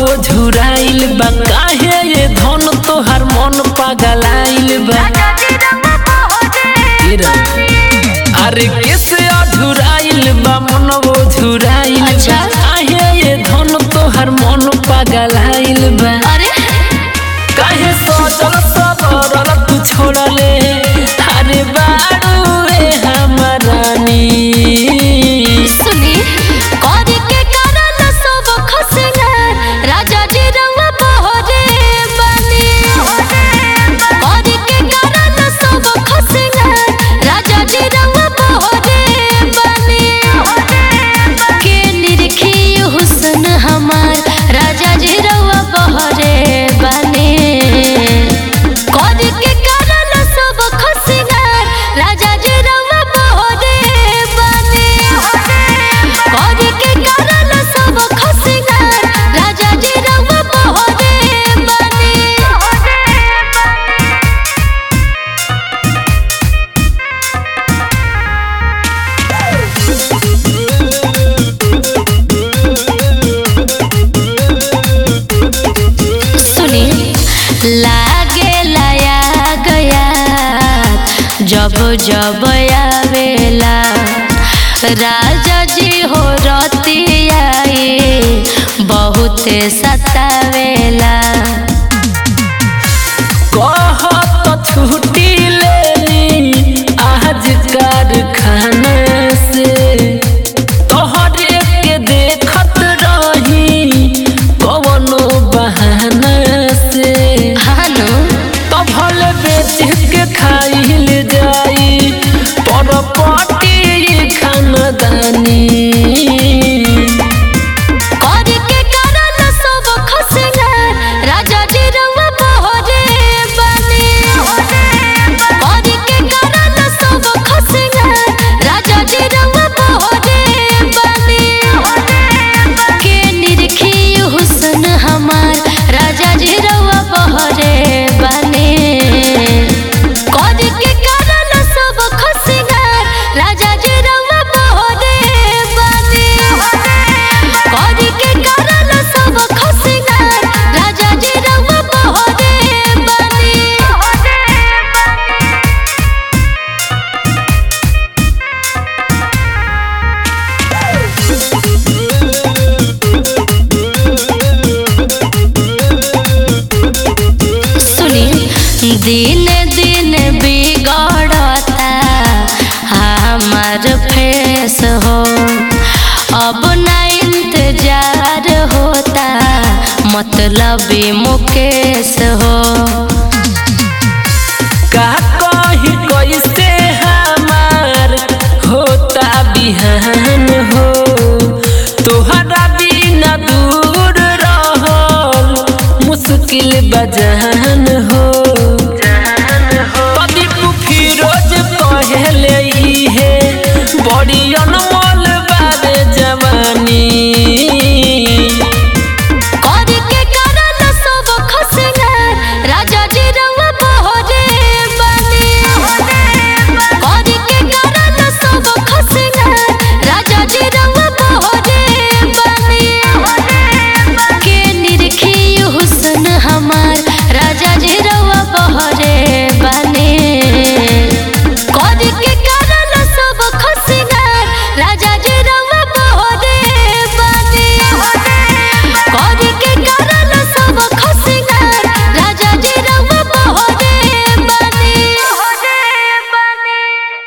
मनवो झुराइल बा काहे ये धन तोहार मन पगलाइल बा तेरा अरे कैसे अधुराइल बा मनवो झुराइल बा अच्छा। काहे ये धन तोहार मन पगलाइल बा अरे काहे सोचल सबर तू छोड़ले अरे बारू रे हमरानी सुनी कौरी के कारण सब खसना राजा जी रंग बहरे बने कौरी के कारण सब खसना राजा जी रंग बहरे बने के निरखी हुस्न हमार राजा जी रंग बहरे बने कौरी के कारण सब खसना राजा जी रंग बहरे बने कौरी के कारण सब खसना राजा जी रंग बहरे बने सुनी लागे लाया गया जब जब आवेला राजा जी हो रतियाई बहुत सतावेला कहत छुट्टी लेली आज कारखाना से तोहरे के देखत रही कवनो बहाना से हानो तो भले बेच के खाइल जाई पर पाटी खानदानी कौरी के कारण सब खसना राजा जी रंग बहरे बने कौरी के कारण सब खसना राजा जी रंग बहरे बने के निरखी हुस्न हमार राजा जी रंग बहरे बने कौरी के कारण सब खसना राजा जी रंग बहरे बने कौरी के कारण सब खसना राजा जी रंग बहरे बने सुनी दिन दिन बिगड़ता हमार फेस हो अब ना इंतजार होता मतलबी मुकेश हो